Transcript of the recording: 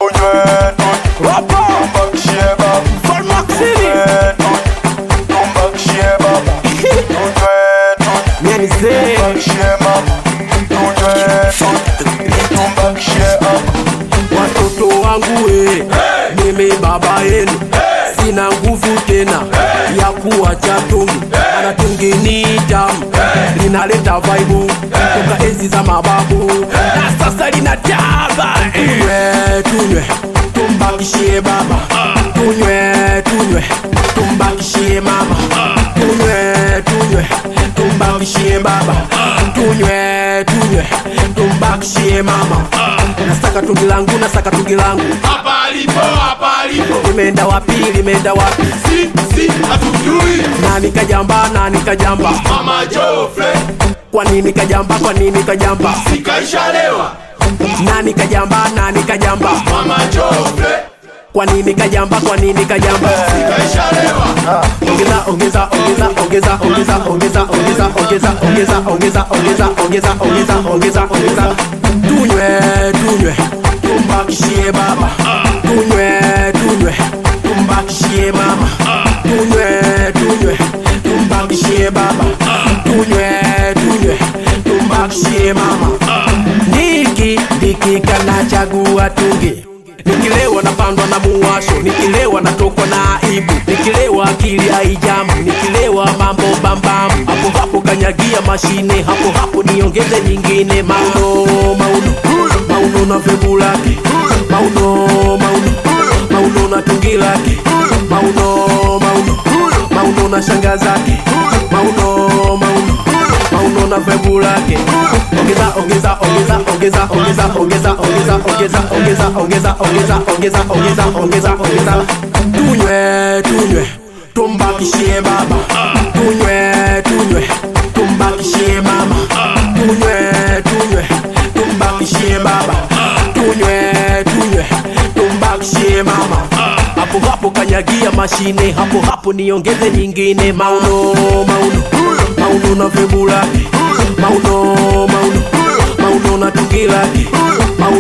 Watoto wangu we, mimi baba yenu, sina nguvu tena ya kuwacha tungi, maana tungi ni tamu, linaleta vaibu toka enzi za mababu, na sasa linataba. Tunywe tunywe, tumbakishie baba, tunywe tunywe, tumbakishie mama, tunywe tunywe, tumbakishie baba, tunywe tunywe, tumbakishie mama. Nasaka tungi langu, nasaka tungi langu, hapa alipo hapa alipo limeenda wapi, limeenda wapi? si si hatujui Nani kajamba, nani kajamba? mama Jofre Kwa nini kajamba, kwa nini kajamba? sikaishalewa Nani kajamba, nani kajamba? mama Jofre Kwa nini kajamba, kwa nini kajamba? sikaishalewa Ongeza, ongeza, ongeza, ongeza, ongeza, ongeza, ongeza, ongeza, ongeza, ongeza, ongeza, ongeza, ongeza, ongeza, ongeza. Tunywe, tunywe, tumbakishie baba. Tunywe, tunywe, tumbakishie mama. Tunywe, tunywe, tumbakishie baba. Tunywe, tunywe, tumbakishie mama. Niki, niki kanachagua tungi Nikilewa napandwa na muwasho, nikilewa natokwa na aibu, nikilewa akili haijamu, nikilewa mambo bambamu, hapo hapo kanyagia mashine, hapo hapo niongeze nyingine. Mauno mauno mauno na vebu lake, mauno mauno mauno na tungi lake, mauno mauno mauno na shanga zake, mauno mauno mauno na vebu lake. Ongeza ongeza ongeza ongeza ongeza ongeza ongeza ongeza ongeza ongeza ongeza ongeza ongeza ongeza ongeza. Tunywe tunywe tumbakishie baba, tunywe tunywe tumbakishie mama, tunywe tunywe tumbakishie baba, tunywe tunywe tumbakishie mama. Hapo hapo kanyagia mashine, hapo hapo niongeze nyingine. Mauno mauno mauno na vebu lake, mauno mauno mauno na tungi lake, mauno